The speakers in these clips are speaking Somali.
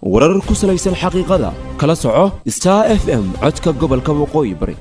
warar ku salaysan xaqiiqada kala soco star f m codka gobolka waqooyi bari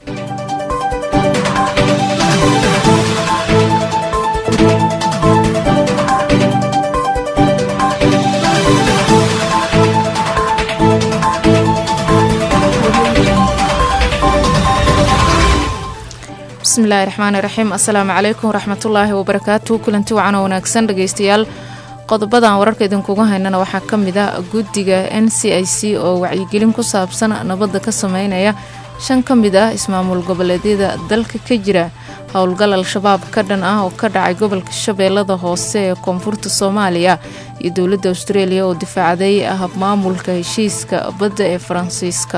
bismillaahi raxmaani raxiim assalaamu calaykum waraxmatullaahi wabarakaatu kulanti wacan oo wanaagsan dhegeystayaal qodobadan wararka idinkuga haynana waxaa ka mid ah guddiga n c i c oo wacyigelin ku saabsan nabadda ka sameynaya shan ka mid ah ismaamul goboleedyada dalka ka jira howlgal al-shabaab ka dhan ah oo ka dhacay gobolka shabeellada hoose ee koonfurta soomaaliya iyo dowladda austraeliya oo difaacday habmaamulka heshiiska badda ee faransiiska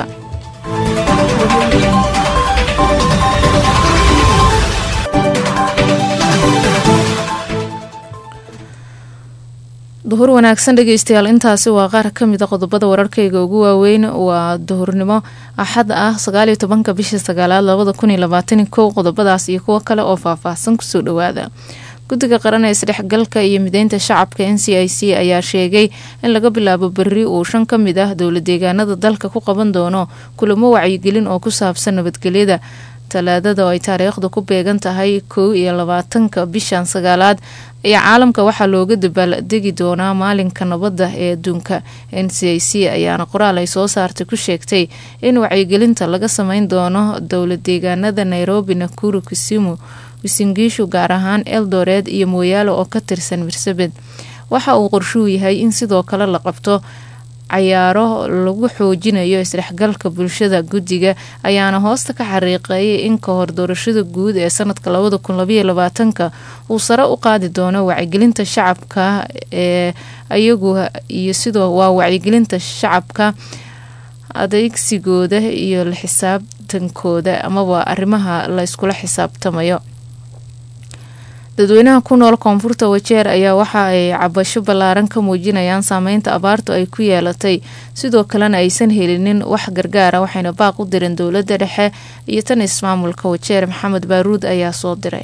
duhur wanaagsan dhegeystayaal intaasi waa qaar ka mid a qodobada wararkayga ugu waaweyn waa duhurnimo axad ah sagaaliyo tobanka bishii sagaalaad labada kun iyo labaatan kow qodobadaas iyo kuwo kale oo faahfaahsan kusoo dhawaada guddiga qaran ee isdhexgalka iyo mideynta shacabka n c i c ayaa sheegay in laga bilaabo berri uu shan ka mid ah dowla deegaanada dalka ku qaban doono kulamo wacyigelin oo ku saabsan nabadgelyada talaadada oo ay taariikhdu ku beegan tahay kow iyo labaatanka bishan sagaalaad ayaa caalamka waxaa looga dabaaldegi doonaa maalinka nabadda ee adduunka n c i c ayaana qoraal ay soo saartay ku sheegtay in wacyigelinta laga sameyn doono dowla deegaanada nairobi nakuru kisimu wisingiishu gaar ahaan eldored iyo mooyaale oo ka tirsan mirsabed waxa uu qorshuhu yahay in sidoo kale la qabto cayaaro lagu xoojinayo isdhexgalka bulshada guddiga ayaana hoosta ka xariiqeeyay in ka hor doorashada guud ee sanadka labada kun labaiyo labaatanka uu sare u qaadi doono wacyigelinta shacabka ee iyagu iyo sidoo waa wacyigelinta shacabka adeegsigooda iyo la xisaabtankooda amaba arrimaha la iskula xisaabtamayo dadweynaha ku nool koonfurta wajeer ayaa waxa ay cabasho ballaaran ka muujinayaan saameynta abaartu ay ku yeelatay sidoo kalena aysan helinin wax gargaara waxayna baaq u direen dowladda dhexe iyo tan ismaamulka wajeer maxamed baaruud ayaa soo diray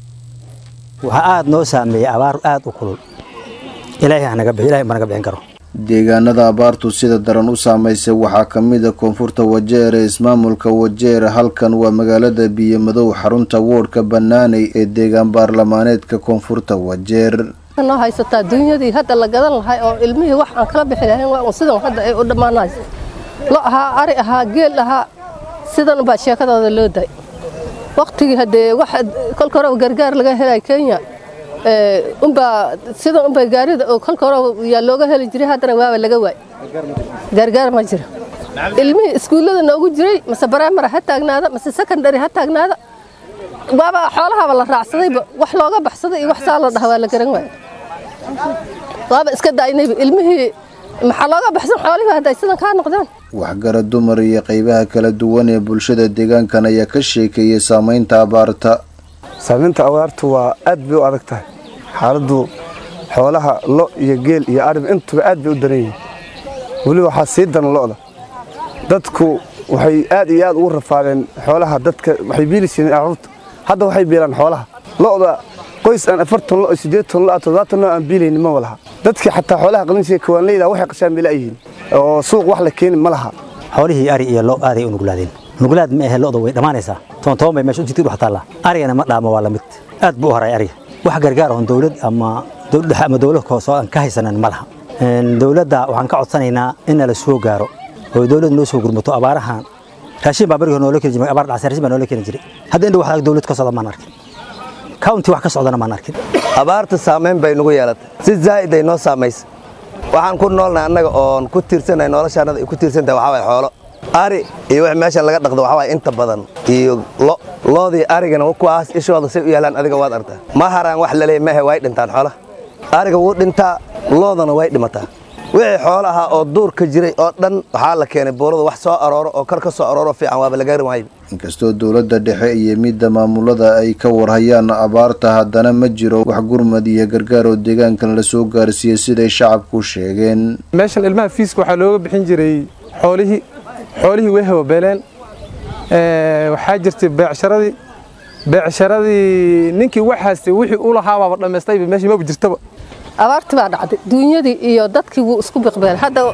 waxaa aada noo saameeyey abaar aada u kulul ilaahay hanaga bixi ilahay managa bixin karo deegaanada abaartu sida daran u saameysay waxaa ka mid a koonfurta wajeer ee ismaamulka wajeer halkan waa magaalada biyomadow xarunta woodhka banaaney ee deegaan baarlamaaneedka koonfurta wajeer noo haysataa duunyadii hadda la gadan lahay oo ilmihii wax aan kala bixi lahayn waa un sidan hadda ay u dhammaanayso lo ahaa ari ahaa geel ahaa sidan baa sheekadooda loo day waqtigii haddee wax kolka hore gargaar laga helay kenya unbaa sida unbay gaarida kolka hore yaa looga heli jiray haddana waaba laga waay gargaar ma jiro ilmihii iskuullada noogu jiray mase baraamara ha taagnaada mase secondary ha taagnaada waaba xoolahaaba la raacsadayba wax looga baxsaday iyo wax saa la dhaha waa la garan waaya waaba iska daaynayba ilmihii maxaa looga baxsan xoolihii hadday sidan kaa noqdaan waxgara dumar iyo qaybaha kala duwan ee bulshada deegaankan ayaa ka sheekeeyey saameynta abaarta saamaynta abaartu waa aad bay u adag tahay xaaladdu xoolaha lo iyo geel iyo arib intuba aad bay u daran yihiin weliba waxaa sii daran lo'da dadku waxay aad iyo aad ugu rafaadeen xoolaha dadka waxay biili jireen carruurta hadda waxay biilaan xoolaha lo'da qoys aan afartan lo siddeetan lo toddobaatan lo aan biilaynin ma laha dadkii xataa xoolaha qalinsiga kawaanleyda waxay qashaan bay la'yihiin oo suuq wax la keeni ma laha xoolihii ari iyo lo aaday u nuglaadeen nuglaad ma ahe lo'da way dhammaanaysaa toontoban bay meesha u jirtay wax taalla arigana ma dhaamo waa la mid aad buu u haray ariga wax gargaar oon dowlad ama dowlad dhexe ama dowlad hoose aan ka haysanan ma laha dowladda waxaan ka codsanaynaa in nala soo gaaro oo dowlad noo soo gurmato abaarahan raashin baa bariga noola keeni jiray abaar dhacay raashin baa noola keeni jiray hadda indha wax dowlad ka socda maan arkin county wax ka socdana maan arkin abaarta saameyn bay nagu yeelatay si zaa'id ay noo saamaysay waxaan ku noolnahay annaga oon ku tiirsanahay noloshaannada ay ku tiirsantahay waxaa waay xoolo ari iyo wix meeshan laga dhaqdo waxaa waay inta badan iyo lo loodii arigana kuwaas ishooda say u yaalaan adiga waad artaa ma haraan wax laleey mahe way dhintaan xoolaha ariga wuu dhintaa loodana way dhimataa wixii xoolo ahaa oo duurka jiray oo dhan waxaa la keenay buurada wax soo arooro oo kor ka soo arooro fiican waaba lagaari waayo inkastoo dowladda dhexe iyo midda maamulada ay ka warhayaan abaarta haddana ma jiro wax gurmad iyo gargaar oo deegaankan la soo gaarsiiyey siday shacabku sheegeen meeshan ilmaha fiiska waxaa looga bixin jiray xoolihii xoolihii way hababeeleen waxaa jirtay beecsharadii beecsharadii ninkii wax haystay wixii u lahaabaaba dhammaystayba meeshii maba jirtaba abaartii baa dhacday duunyadii iyo dadkii wuu isku biqbeen hadda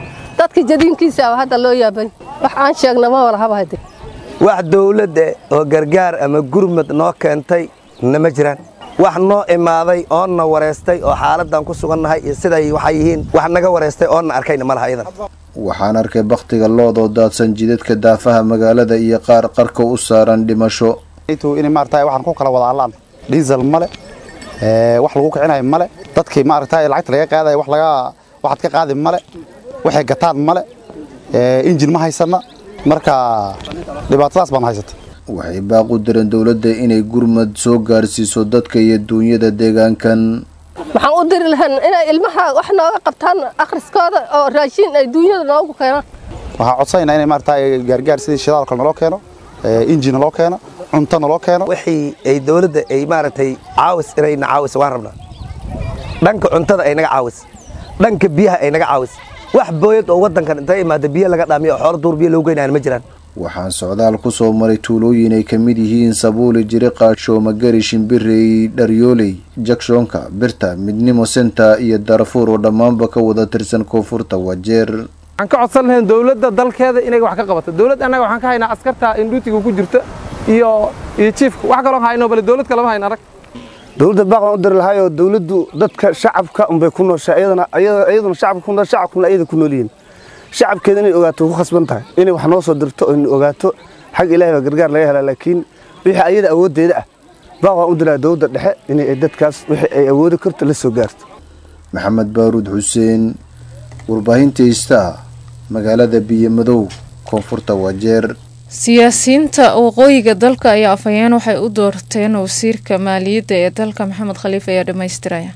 dadka jadiinkiisa ah hadda loo yaabay wax aan sheegna ma wala haba hade wax dawladda oo gargaar ama gurmad noo keentay nama jiraan wax noo imaaday oonna wareystay oo xaaladdan ku sugannahay iyo siday waxay yihiin wax naga wareystay oonna arkayna ma laha iyadan waxaan arkay bakhtiga loodoo daadsan jidadka daafaha magaalada iyo qaar qarka u saaran dhimasho in maaragtay waxaan ku kala wada hadlaan diesel male ee wax lagu kicinayo male dadkii maaragtay lacagta laga qaadayo wax laga waxaad ka qaadi male waxay gataan male ee injin ma haysana marka dhibaatadaas baan haysata waxay baaq u direen dowladda inay gurmad soo gaarsiiso dadka iyo duunyada deegaankan waxaan u diri lahayn inay ilmaha wax nooga qabtaan akhriskooda oo raashiin ay duunyada noogu keenaan waxaan codsanayna inay maaragtay gaargaar sidii shidaal kale naloo keeno injin naloo keeno cunto naloo keeno wixii ay dawladda ay maaragtay caawis inayna caawis waan rabnaa dhanka cuntada ay naga caawis dhanka biyaha ay naga caawis wax booyad oo waddankan intay imaada biyo laga dhaamiyo oo xoolo duur biyo lagu geynayaan ma jiraan waxaan socdaal ku soo maray tuulooyin ay ka mid yihiin sabuuli jiriqa shoomagari shimbirey dharyooley jakshoonka birta midnimo senta iyo darfuur oo dhammaanba ka wada tirsan koonfurta wajeer waxaan ka codsan lahayn dowladda dalkeeda inay wax ka qabato dowlad annaga waxaan ka haynaa askarta indhuutiga ku jirta iyo iyo jiifka wax kaloo hayno bale dowlad kalama hayn arag dowladda baaqan u diri lahaayoo dowladdu dadka shacabka unbay ku nooshaa iyadana iyaduna shacabka ku nool shacabkuna iyada ku nool yihiin shacabkeeda inay ogaato ku khasban tahay inay wax noo soo dirto oo ina ogaato xag ilaahay baa gargaar laga helaa laakiin wixii ayada awooddeeda ah baaqan u diraa dowladda dhexe inay dadkaas wixii ay awoodi karto la soo gaarto maxamed baaruud xuseen warbaahinta istaa magaalada biyomadow koonfurta wajeer siyaasiyiinta waqooyiga dalka ayaa afhayeen waxay u doorteen wasiirka maaliyadda ee dalka maxamed khaliif ayaa dhammaystiraya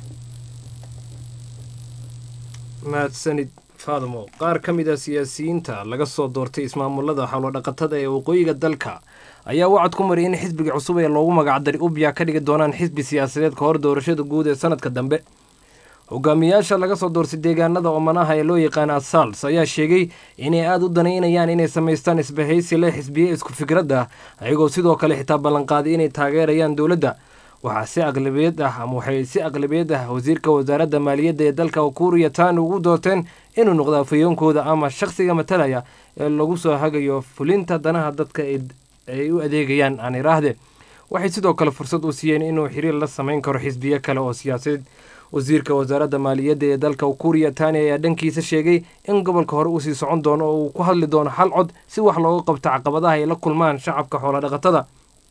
mahadsanid faadmo qaar ka mid a siyaasiyiinta laga soo doortay ismaamulada xawlodhaqatada ee waqooyiga dalka ayaa wacad ku mariyay in xisbiga cusub ee loogu magacdari ubya ka dhigi doonaan xisbi siyaasadeed ka hor doorashada guud ee sanadka dambe hogaamiyaasha laga soo doortay deegaanada oomanaha ee loo yaqaana asals ayaa sheegay inay aada u danaynayaan inay samaystaan isbahaysi leh xisbiye isku fikrad ah ayagoo sidoo kale xitaa ballanqaaday inay taageerayaan dowladda waxaa si aqlabiyad ah ama waxay si aqlabiyad ah wasiirka wasaaradda maaliyadda ee dalka ukuriya tani ugu doorteen inuu noqdo afayoonkooda ama shakhsiga matalaya ee lagu soo hagayo fulinta danaha dadka ay u adeegayaan aan iraahde waxay sidoo kale fursad u siiyeen inuu xiriir la samayn karo xisbiye kale oo siyaasadeed wasiirka wasaaradda maaliyadda ee dalka ukuriya tani ayaa dhankiisa sheegay in gobolka hore uu sii socon doono oo uu ku hadli doono hal cod si wax looga qabto caqabadaha ay la kulmaan shacabka xoolodhaqatada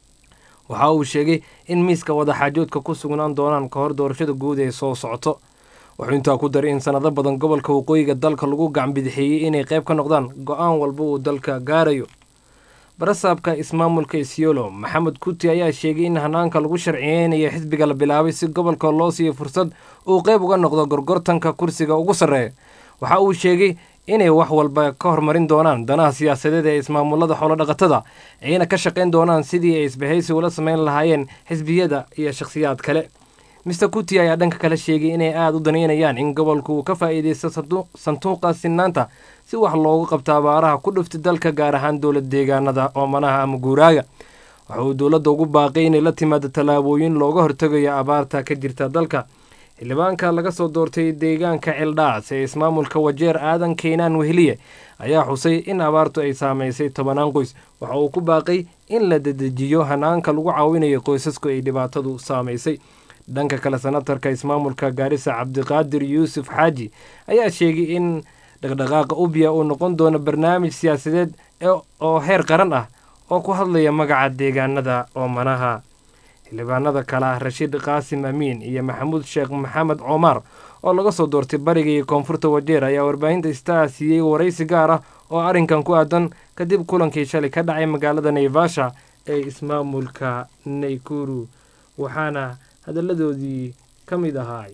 waxa uu sheegay in miiska wadaxaajoodka ku sugnaan doonaan ka hor doorashada guud ee soo socoto wuxuu intaa ku daray in sanado badan gobolka waqooyiga dalka lagu gacanbidixeeyey inay qayb ka noqdaan go-aan walba uu dalka gaarayo barasaabka ismaamulka isiolo maxamed kuti ayaa sheegay in hanaanka lagu sharciyeynayo xisbiga la bilaabay si gobolka loo siiyo fursad uu qayb uga noqdo gorgortanka kursiga ugu sarreeya waxa uu sheegay inay wax walba ka hormarin doonaan danaha siyaasadeed ee ismaamulada xoolodhaqatada ayna ka shaqayn doonaan sidii ay isbahaysi ula samayn lahaayeen xisbiyada iyo shakhsiyaad kale mister kuti ayaa dhanka kale sheegay inay aada u danaynayaan in gobolku uu ka faa'iidaysto sanduuqa sinaanta si wax loogu qabto abaaraha ku dhuftay dalka gaar ahaan dowlad deegaanada oomanaha ama guuraaga waxa uu dowladda ugu baaqay inay la timaado tallaabooyin looga hortegayo abaarta ka jirta dalka xildhibaanka laga soo doortay deegaanka cildhaas ee ismaamulka wajeer aadan keenaan weheliye ayaa xusay in abaartu ay saamaysay tobanaan qoys waxa uu ku baaqay in la dedejiyo hanaanka lagu caawinayo qoysasku ay dhibaatadu saamaysay dhanka kale senatarka ismaamulka gaarisa cabdiqaadir yuusuf xaaji ayaa sheegay in dhaqdhaqaaqa ubya uu noqon doono barnaamij siyaasadeed oo heer qaran ah oo ku hadlaya magaca deegaanada oomanaha xildhibaanada kale ah rashiid qaasim amiin iyo maxamuud sheekh maxamed coomar oo laga soo doortay bariga iyo koonfurta wajeer ayaa warbaahinta istaa siiyey waraysi gaar ah oo arrinkan ku aadan kadib kulankii shalay ka dhacay magaalada naivasha ee ismaamulka naykuru waxaana hadalladoodii ka mid ahaay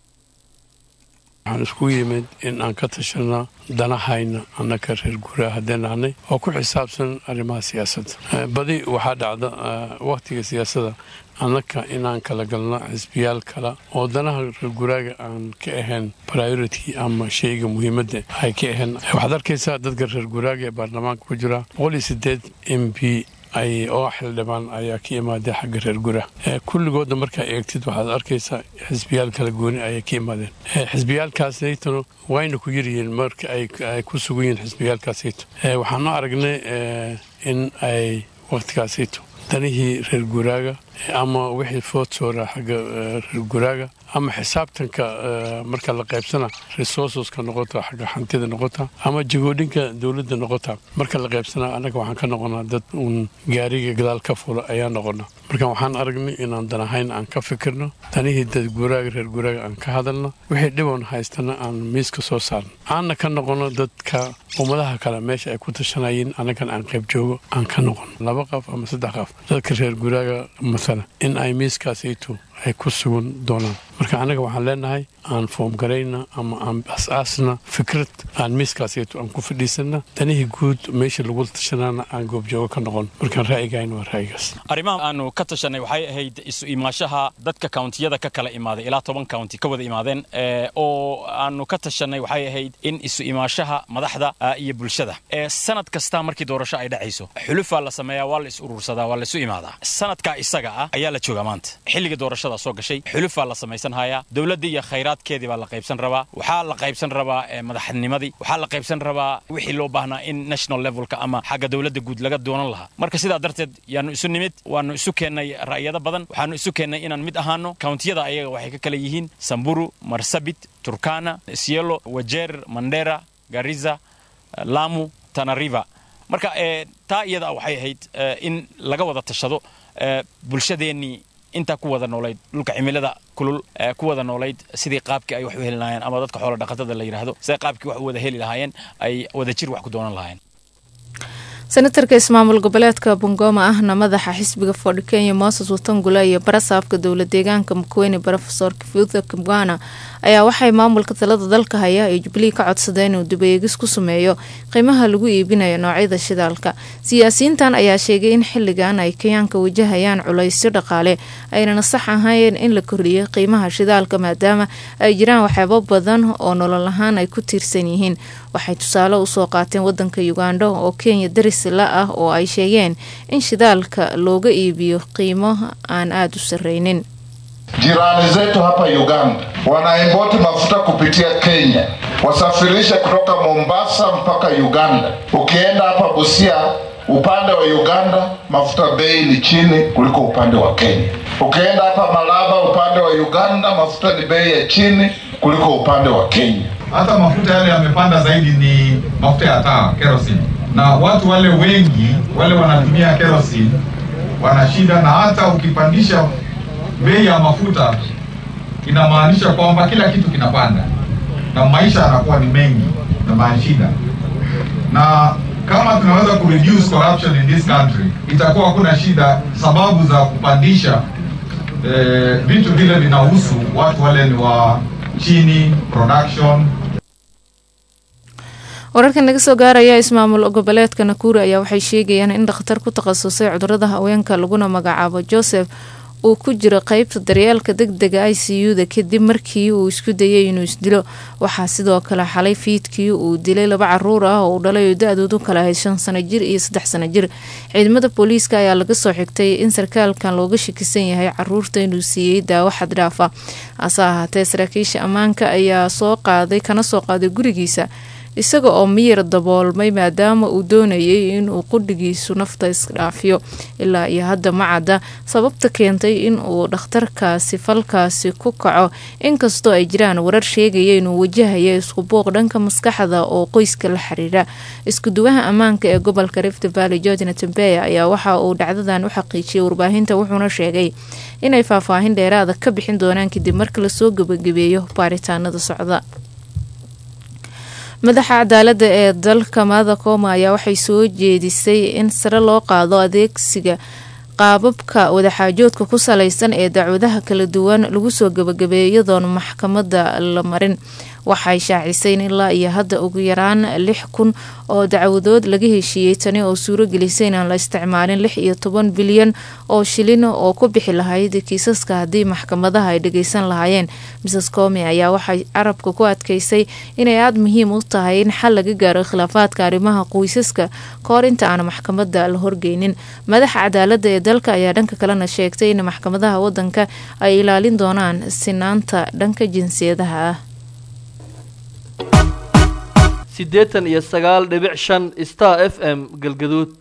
waxaan isku yimid in aan ka tashanno danahayna annaka reer guuraha haddeen nahnay oo ku xisaabsan arrimaha siyaasadda badi waxaa dhacda wakhtiga siyaasadda annaka inaan kala galno xisbiyaal kale oo danaha reer guuraaga aan ka ahayn priority ama shayga muhiimadda ay ka ahayn waxaad arkaysaa dadka reer guuraaga ee baarlamaanka ku jira boqol iyo sideed m b ay oo xildhibaan ayaa ka imaadeen xagga reer gura kulligoodna markaa eegtid waxaad arkaysaa xisbiyaal kala gooni ayay ka imaadeen xisbiyaalkaasaytuna wayna ku yaryihiin marka ay ku sugan yihiin xisbiyaalkaasayto waxaanu aragnay in ay wakhtigaasayto danihii reer guraaga ama wixii food soora xagga reer guraaga ama xisaabtanka marka la qaybsana resourceska noqota xagga hantida noqota ama jagoodhinka dowladda noqota marka la qaybsana annaga waxaan ka noqonaa dad uun gaariga gadaal ka fula ayaa noqona marka waxaan aragnay inaan danahayn aan ka fikirno danihii dad guraaga reer guraaga aan ka hadalno wixii dhiboon haystana aan miiska soo saarno aanna ka noqono dadka ummadaha kale meesha ay ku tashanayeen annagan aan qayb joogo aan ka noqono laba qaf ama saddex qaf dadka reer guraaga masala in ay miiskaasayto ay ku sugan doonaan marka annaga waxaan leenahay aan foomgarayna ama aan as-aasna fikrad aan miiskaasayto aan ku fadhiisana danihii guud meesha lagu tashanaana aan goobjoogo ka noqon markaan ra'yigayn waa ra'yigaas arrimaha aanu ka tashanay waxay ahayd isu imaashaha dadka kawntiyada ka kala imaaday ilaa toban kawnti ka wada imaadeen oo aanu ka tashanay waxay ahayd in isu imaashaha madaxda iyo bulshada sanad kasta markii doorasho ay dhacayso xulufaa la sameeyaa waa la is urursadaa waa la isu imaadaa sanadkaa isaga ah ayaa la joogaa maanta xilliga doorashada soo gashay xulufaa la samaysanhayaa dowladda iyo khayraadkeedii baa la qaybsan rabaa waxaa la qaybsan rabaa madaxnimadii waxaa la qaybsan rabaa wixii loo baahnaa in national levelka ama xagga dowladda guud laga doonan lahaa marka sidaa darteed yaanu isu nimid waanu isu keennay ra'yado badan waxaanu isu keennay inaan mid ahaano kawntiyada ayaga waxay ka kala yihiin samburu marsabit turkana sielo wajeer mandera gariza lamu tanariva marka taa iyada waxay ahayd in laga wada tashado bulshadeennii intaa ku wada noolayd dhulka cimilada kulul ku wada noolayd sidii qaabkii ay wax u heli lahaayeen ama dadka xoola dhaqatada la yidhaahdo siday qaabkii wax u wada heli lahaayeen ay wada jir wax ku doonan lahaayeen senatarka ismaamul goboleedka bungoma ahna madaxa xisbiga fordhi kenya mooses watangula iyo barasaafka dowla deegaanka mukweni rofesor kifutha kimwana ayaa waxay maamulka talada dalka haya ee jubilee ka codsadeen inuu dubeegis ku sameeyo qiimaha lagu iibinayo noocyada shidaalka siyaasiyiintan ayaa sheegay in xiligan ay kenyaanka wajahayaan culaysyo dhaqaale aynana sax ahayn in la kordhiyo qiimaha shidaalka maadaama ay jiraan waxyaabo badan oo nolol ahaan ay ku tiirsan yihiin waxay tusaale usoo qaateen wadanka uganda oo kenya darisla ah oo ay sheegeen in shidaalka looga iibiyo qiimo aan aada u sarreynin Jirani zetu hapa Uganda wanaimpoti mafuta kupitia Kenya, wasafirishe kutoka Mombasa mpaka Uganda. Ukienda hapa Busia, upande wa Uganda mafuta bei ni chini kuliko upande wa Kenya. Ukienda hapa Malaba, upande wa Uganda mafuta ni bei ya chini kuliko upande wa Kenya. Hata mafuta yale yamepanda zaidi ni mafuta ya taa, kerosene, na watu wale wengi wale wanatumia kerosene wana shida, na hata ukipandisha bei ya mafuta inamaanisha kwamba kila kitu kinapanda na maisha yanakuwa ni mengi na mashida, na kama tunaweza kureduce corruption in this country itakuwa hakuna shida. Sababu za kupandisha eh, vitu vile vinahusu watu wale ni wa chini production wararkan laga soo gaaraya ismaamul goboleedka nakuri ayaa waxay sheegayaan in dhakhtar ku takhasusay cudurada haweenka laguna magacaabo joseph uu ku jiro qeybta daryeelka deg dega i c u da kadib markii uu isku dayay inuu isdilo waxaa sidoo kale xalay fiidkii uu dilay laba caruur ah oo uu dhalay oo da-doodu kala ahayd shan sano jir iyo saddex sano jir ciidamada booliiska ayaa laga soo xigtay in sarkaalkan looga shakisan yahay caruurta inuu siiyey daawo xad dhaafa hase ahaatee saraakiisha ammaanka ayaa soo qaaday kana soo qaaday gurigiisa isaga oo miyir daboolmay maadaama uu doonayay inuu qudhigiisu nafta isdhaafiyo ilaa iyo hadda ma cadda sababta keentay inuu dhakhtarkaasi falkaasi ku kaco inkastoo ay jiraan warar sheegaya inuu wajahaya isku buuq dhanka maskaxda oo qoyska la xiriira iskuduwaha ammaanka ee gobolka rift valley georgina tembeya ayaa waxa uu dhacdadan u xaqiijiyay warbaahinta wuxuuna sheegay inay faahfaahin dheeraada ka bixin doonaan kadib marka lasoo gebagabeeyo baaritaanada socda madaxa cadaalada ee dalka maada kooma ayaa waxay soo jeedisay in sare loo qaado adeegsiga qaababka wadaxaajoodka ku salaysan ee dacwadaha kala duwan lagu soo gabagabeeyo iyadoon maxkamada la marin waxay shaacisay in ilaa iyo hadda ugu yaraan lix kun oo dacwadood laga heshiiyey tani oo suuro gelisay inaan la isticmaalin lix iyo toban bilyan oo shilin oo ku bixi lahayd kiisaska haddii maxkamadaha ay dhageysan lahaayeen mrs comi ayaa waxay carabka ku adkeysay inay aada muhiim u tahay in xal laga gaaro khilaafaadka arrimaha qoysaska kahor inta aan maxkamada la horgeynin madaxa cadaalada ee dalka ayaa dhanka kalena sheegtay in maxkamadaha wadanka ay ilaalin doonaan sinaanta dhanka jinsiyadaha ah siddeetan iyo sagaal dhibic shan star f m galgaduud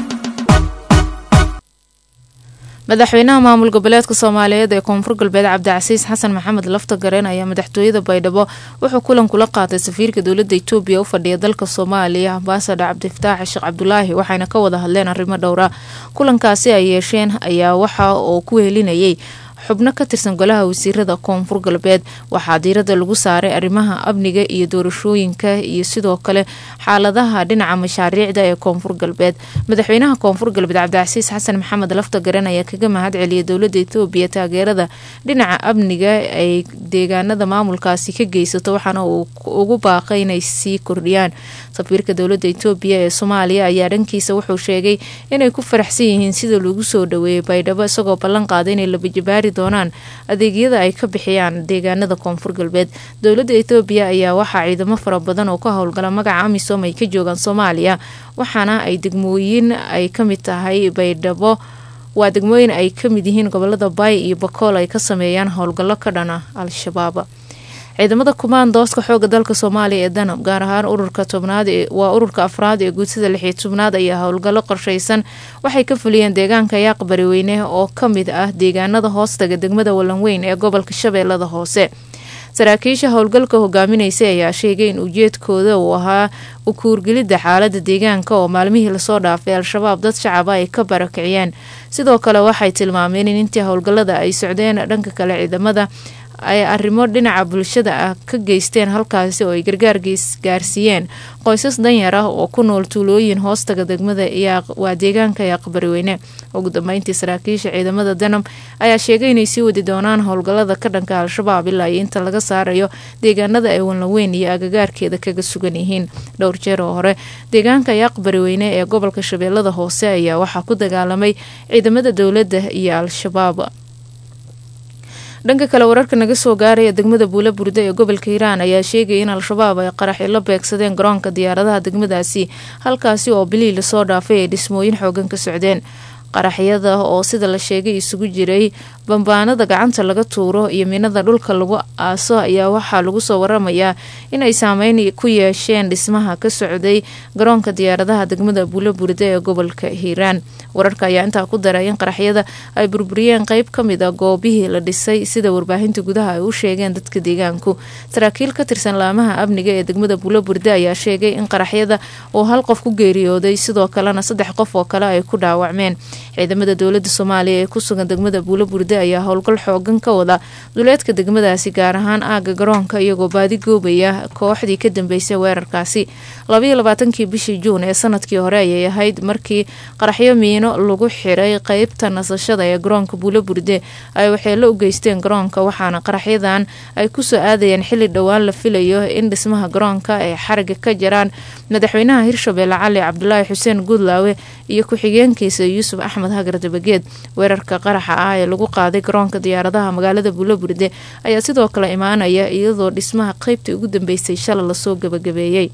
madaxweynaha maamul goboleedka soomaaliyeed ee koonfur galbeed cabdicasiis xasan maxamed lafta gareen ayaa madaxtooyada baydhabo wuxuu kulan kula qaatay safiirka dowladda itoobiya u fadhiya dalka soomaaliya ambasador cabdifataax sheekh cabdulaahi waxayna ka wada hadleen arrimo dhowra kulankaasi ay yeesheen ayaa waxa uu ku helinayay xubno ka tirsan golaha wasiirada koonfur galbeed waxaa diirada lagu saaray arrimaha amniga iyo doorashooyinka iyo sidoo kale xaaladaha dhinaca mashaariicda ee koonfur galbeed madaxweynaha koonfur galbeed cabdicasiis xasan maxamed lafta garan ayaa kaga mahad celiyay dowlada etoobiya taageerada dhinaca amniga ay deegaanada maamulkaasi ka geysato waxaana uu ugu baaqay inay sii kordhiyaan safiirka dowlada etoobiya ee soomaaliya ayaa dhankiisa wuxuu sheegay inay ku faraxsan yihiin sida lagu soo dhaweeyay baydhabo isagoo ballan qaaday inay labajabaari doonaan adeegyada ay ka bixiyaan deegaanada koonfur galbeed dowladda etoobiya ayaa waxaa ciidamo fara badan oo ka howlgala magaca amisom ay ka joogaan soomaaliya waxaana ay degmooyin ay ka mid tahay baydhabo waa degmooyin ay ka mid yihiin gobolada baay iyo bakool ay ka sameeyaan howlgallo ka dhana al-shabaab ciidamada kumaandooska xooga dalka soomaaliya ee danab gaar ahaan ururka tobnaad waa ururka afraad ee guudsada lixiyo tobnaad ayaa howlgallo qorshaysan waxay ka fuliyeen deegaanka yaaq bariweyne oo ka mid ah deegaanada hoostaga degmada walanweyn ee gobolka shabeellada hoose saraakiisha howlgalka hogaaminaysay ayaa sheegay in ujeedkooda uu ahaa ukuurgelidda xaalada deegaanka oo maalmihii lasoo dhaafay al-shabaab dad shacaba ay ka barakiciyeen sidoo kale waxay tilmaameen in intii howlgallada ay socdeen dhanka kale ciidamada ay arrimo dhinaca bulshada ah ka geysteen halkaasi oo ay gargaar gaarsiiyeen qoysas danyar ah oo ku nool tuulooyin hoostaga degmada waa deegaanka yaaqbariweyne ugu dambeyntii saraakiisha ciidamada danab ayaa sheegay inay sii wadi doonaan howlgallada ka dhanka al-shabaab ilaa iyo inta laga saarayo deegaanada ay wanlaweyn iyo agagaarkeeda kaga sugan yihiin dhowr jeer oo hore deegaanka yaaqbariweyne ee gobolka shabeellada hoose ayaa waxaa ku dagaalamay ciidamada dowladda iyo al-shabaab dhanka kale wararka naga soo gaaraya degmada buula burda ee gobolka hiiraan ayaa sheegaya in al-shabaab ay qaraxi la beegsadeen garoonka diyaaradaha degmadaasi halkaasi oo bilii lasoo dhaafay ay dhismooyin xoogan ka socdeen qaraxyada oo sida la sheegay isugu jiray bambaanada gacanta laga tuuro iyo minada dhulka lagu aaso ayaa waxaa lagu soo waramayaa inay saameyn ku yeesheen dhismaha ka socday garoonka diyaaradaha degmada buulaburde ee gobolka hiiraan wararka ayaa intaa ku daray in qaraxyada ay burburiyeen qeyb ka mid a goobihii la dhisay sida warbaahinta gudaha ay u sheegeen dadka deegaanku saraakiil ka tirsan laamaha amniga ee degmada buulaburde ayaa sheegay in qaraxyada uu hal qof ku geeriyooday sidoo kalena saddex qof oo kale ay ku dhaawacmeen ciidamada dowlada soomaaliya ee kusugan degmada buulaburde ayaa howlgal xoogan ka wada duleedka degmadaasi gaar ahaan aaga garoonka iyagoo baadi goobaya kooxdii ka dambeysay weerarkaasi labaiyo labaatankii bishii juun ee sanadkii hore ayay ahayd markii qaraxyo miino lagu xiray qeybta nasashada ee garoonka buulaburde ay waxeelo u geysteen garoonka waxaana qaraxyadan ay kusoo aadayeen xili dhowaan la filayo in dhismaha garoonka ay xariga ka jaraan madaxweynaha hirshabelle cali cabdulaahi xuseen guudlaawe iyo ku-xigeenkiisa yuusuf axmed hagar dabageed weerarka qaraxa ah ee lagu qaaday garoonka diyaaradaha magaalada buulaburde ayaa sidoo kale imaanaya iyadoo dhismaha qeybtii ugu dambeysay shala lasoo gabagabeeyey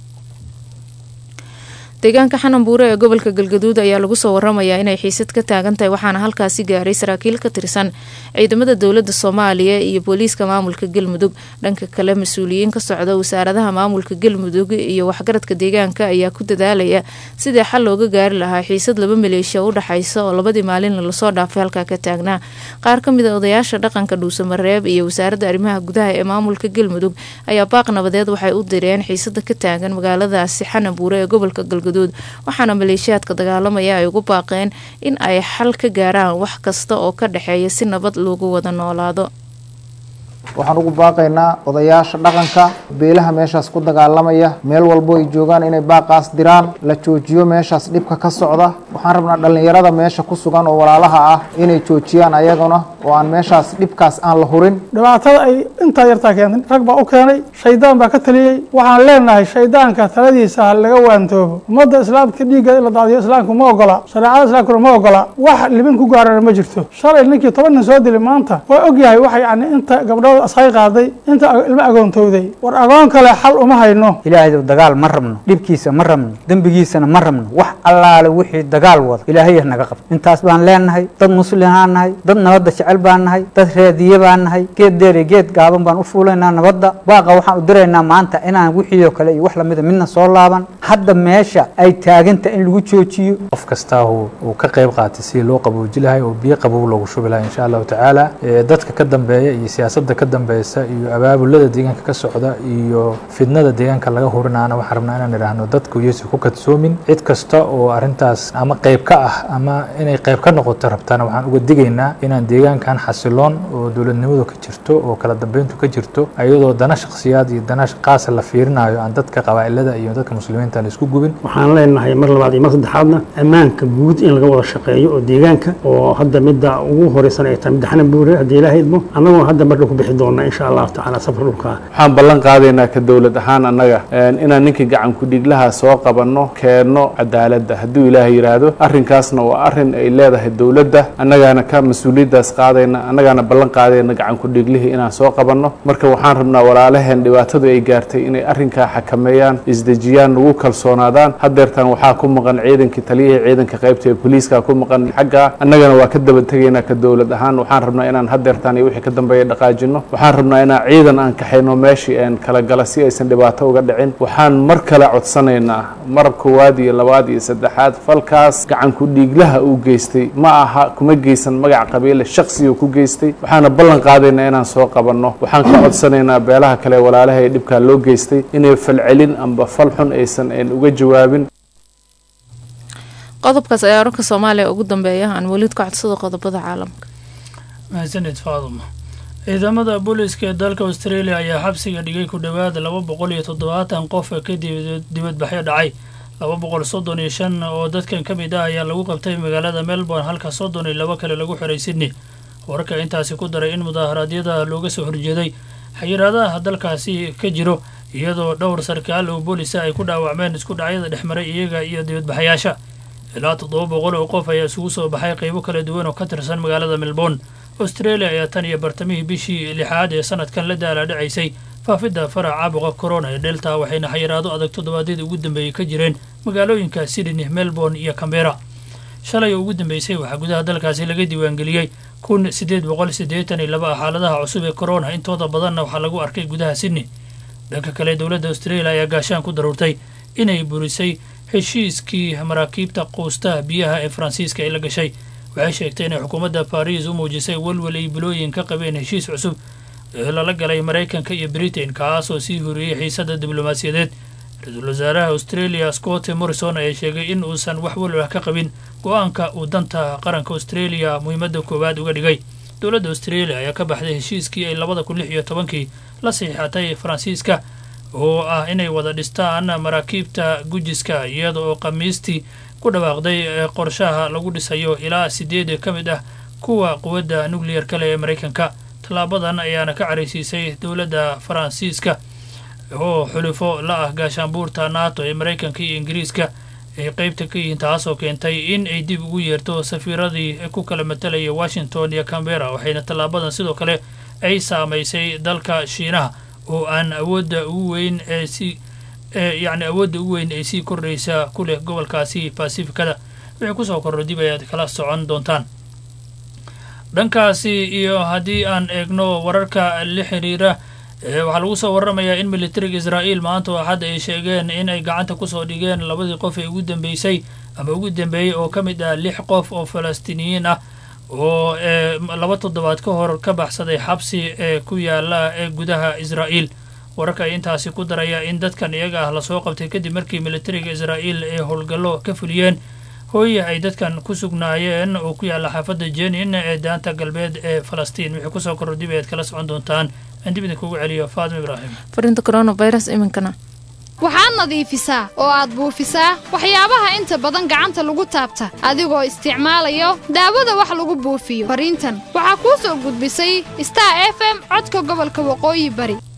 deegaanka xananbuure ee gobolka galgaduud ayaa lagu soo waramayaa inay xiisad ka taagan tahay waxaana halkaasi gaaray saraakiil ka tirsan ciidamada dowlada soomaaliya iyo booliiska maamulka galmudug dhanka kale mas-uuliyiin ka socda wasaaradaha maamulka galmudug iyo waxgaradka deegaanka ayaa ku dadaalaya sidii xal looga gaari lahaa xiisad laba maleeshiya u dhaxaysa oo labadii maalin lasoo dhaafay halkaa ka taagnaa qaar ka mid a odayaasha dhaqanka dhuusamareeb iyo wasaaradda arrimaha gudaha ee maamulka galmudug ayaa baaq nabadeed waxay u direen xiisada ka taagan magaaladaasi xananbuure ee gobolka galgaduud waxaana maleeshiyaadka dagaalamaya ay ugu baaqeen in ay xal ka gaaraan wax kasta oo ka dhexeeya si nabad loogu wada noolaado waxaan ugu baaqaynaa odayaasha dhaqanka beelaha meeshaas ku dagaalamaya meel walbo ay joogaan inay baaqaas diraan la joojiyo meeshaas dhibka ka socda waxaan rabnaa dhallinyarada meesha ku sugan oo walaalaha ah inay joojiyaan ayaguna oo aan meeshaas dhibkaas aan la hurin dhibaatada ay intaa yartaa keentay rag baa u keenay shaydaan baa ka taliyey waxaan leenahay shaydaanka taladiisa ha laga waantoobo ummadda islaamka dhiigga in la daadiyo islaamku ma ogola shareecada islaamkuna ma ogola wax libin ku gaarana ma jirto shalay ninkii toban nin soo dilay maanta waa ogyahay waxa yani inta gabdhood asay qaaday inta ilmo agoontowday war agoon kale xal uma hayno ilaahay dagaal ma rabno dhibkiisa ma rabno dembigiisana ma rabno wax allaale wixii dagaal wada ilaahay naga qabto intaas baan leenahay dad muslimaan nahay dad nabadda jecel baan nahay dad reediye baan nahay geed dheer iyo geed gaaban baan u fuulaynaa nabadda baaqa waxaan u diraynaa maanta inaan wixii oo kale iyo wax lamida midna soo laaban hadda meesha ay taaganta in lagu joojiyo qof kastaa uu ka qayb qaatay sidii loo qabooji lahay oo biyo qabow loogu shubi lahay insha allahu tacaala dadka ka dambeeya iyo siyaasadda ka dambeysa iyo abaabulada deegaanka ka socda iyo fidnada deegaanka laga hurinaana waxaan rabnaa inaan idhaahno dadku iyose ku kadsoomin cid kasta oo arrintaas ama qayb ka ah ama inay qayb ka noqoto rabtana waxaan uga digaynaa inaan deegaankan xasiloon oo dowladnimadu ka jirto oo kala dambeyntu ka jirto iyadoo dana shakhsiyaad iyo dana qaasa la fiirinayo aan dadka qabaa'ilada iyo dadka muslimiinta la isku gubin waxaan leenahay mar labaad iyo mar saddexaadna ammaanka guud in laga wada shaqeeyo oo deegaanka oo hadda midda ugu horeysan ay tahay midda xanan buure haddii ilaahay idmo annaguna hadda mar dhow ku bixi doona insha allahu tacaala safar dhulka waxaan ballan qaadaynaa ka dowlad ahaan annaga inaan ninkii gacan ku-dhiglaha soo qabanno keenno cadaaladda hadduu ilaahay yidhaahdo arrinkaasna waa arrin ay leedahay dowladda annagaana ka mas-uuliyaddaas qaadayna annagaana ballan qaadayna gacan ku-dhiglihii inaan soo qabanno marka waxaan rabnaa walaalaheen dhibaatadu ay gaartay inay arrinkaa xakameeyaan isdejiyaan nagu kalsoonaadaan haddeertan waxaa ku maqan ciidankii taliyihii ciidanka qaybta ee booliiska ku maqan xagga annagana waa ka daba tegaynaa ka dowlad ahaan waxaan rabnaa inaan haddeertan iyo wixii ka dambeeya dhaqaajino waxaan rabnaa inaan ciidan aan kaxayno meeshii aan kala gala si aysan dhibaato uga dhicin waxaan mar kale codsanaynaa mar koowaad iyo labaad iyo saddexaad falkaas gacan ku-dhiiglaha uu geystay ma aha kuma geysan magac qabiile shaksiga ku geystay waxaana ballan qaadaynaa inaan soo qabanno waxaan ka codsanaynaa beelaha kale walaalaha ee dhibkaa loo geystay inay falcelin amba fal xun aysan aan uga jawaabin qodobkaas ayaa wararka soomaaliya ugu dambeeya aan weliid ka codsada qodobada caalamka mahadsanid faaduma ciidamada booliiska ee dalka australia ayaa xabsiga dhigay ku dhowaad laba boqol iyo toddobaatan qof kadib dibadbaxyo dhacay laba boqol soddon iyo shan oo dadkan ka mid ah ayaa lagu qabtay magaalada melbourne halka soddon iyo laba kale lagu xiray sydney wararka intaasi ku daray in mudaaharaadyada looga soo horjeeday xayiraadaha dalkaasi ka jiro iyadoo dhowr sarkaal oo boolisa ay ku dhaawacmeen isku dhacyada dhexmaray iyaga iyo dibadbaxayaasha ilaa toddoba boqol oo qof ayaa isugu soo baxay qaybo kala duwan oo ka tirsan magaalada melbourne australia ayaa tan iyo bartamihii bishii lixaad ee sanadkan la daalaadhacaysay faafidda farac caabuqa corona ee delta waxayna xayiraado adag toddobaadyadii ugu dambeeyey ka jireen magaalooyinka sydney melbourne iyo cambera shalay oo ugu dambeysay waxaa gudaha dalkaasi laga diiwaangeliyey kun siddeed boqol siddeetan iyo laba xaaladaha cusub ee corona intooda badanna waxaa lagu arkay gudaha sydney dhanka kale dowladda australia ayaa gaashaan ku daruurtay inay burisay heshiiskii maraakiibta quustaha biyaha ee faransiiska ay la gashay waxay sheegtay inay xukuumadda baris u muujisay walwal ay bilooyin ka qabeen heshiis cusub ee lala galay maraykanka iyo britain kaasoo sii horiyey xiisadda diblomaasiyadeed ra-iisul wasaaraha australia scott morrison ayaa sheegay in uusan wax walwah ka qabin go-aanka uu danta qaranka australia muhiimadda koowaad uga dhigay dowladda australia ayaa ka baxday heshiiskii ay labada kun lix iyo tobankii la saxiixatay faransiiska oo ah inay wada dhistaan maraakiibta gujiska iyada oo khamiistii ku dhawaaqday qorshaha lagu dhisayo ilaa sideed ka mid ah kuwa quwadda nuclear kale ee maraykanka tallaabadan ayaana ka caraysiisay dowladda faransiiska oo xulifo la ah gaashaanbuurta nato ee maraykanka iyo ingiriiska ay qeybta ka yihiin taasoo keentay in ay dib ugu yeerto safiiradii ku kala matalaya washington iyo cambera waxayna tallaabadan sidoo kale ay saamaysay dalka shiinaha oo aan awoodda ugu weyn ee si yacni awoodda ugu weyn ay sii kordhaysa ku leh gobolkaasi basifikada wixii kusoo korro dib ayaad kala socon doontaan dhankaasi iyo haddii aan eegno wararka la xiriira waxaa lagu soo waramayaa in militariga israa'iil maanta oo axad ay sheegeen in ay gacanta kusoo dhigeen labadii qof ee ugu dambeysay ama ugu dambeeyey oo ka mid ah lix qof oo falastiiniyiin ah oo laba toddobaad ka hor ka baxsaday xabsi ee ku yaala ee gudaha israa'iil wararka ay intaasi ku daraya in dadkan iyaga ah lasoo qabtay kadib markii militariga israa'iil ay howlgallo ka fuliyeen hooye ay dadkan ku sugnaayeen oo ku yaalla xaafadda jenin ee daanta galbeed ee falastiin wixii kusoo korro dib ayaad kala socon doontaan aan dib idinkugu celiyo faadimo ibraahim fariinta coronavirus iminkana waxaad nadiifisaa oo aad buufisaa waxyaabaha inta badan gacanta lagu taabta adigoo isticmaalayo daawada wax lagu buufiyo fariintan waxaa kuu soo gudbisay star f m codka gobolka waqooyi bari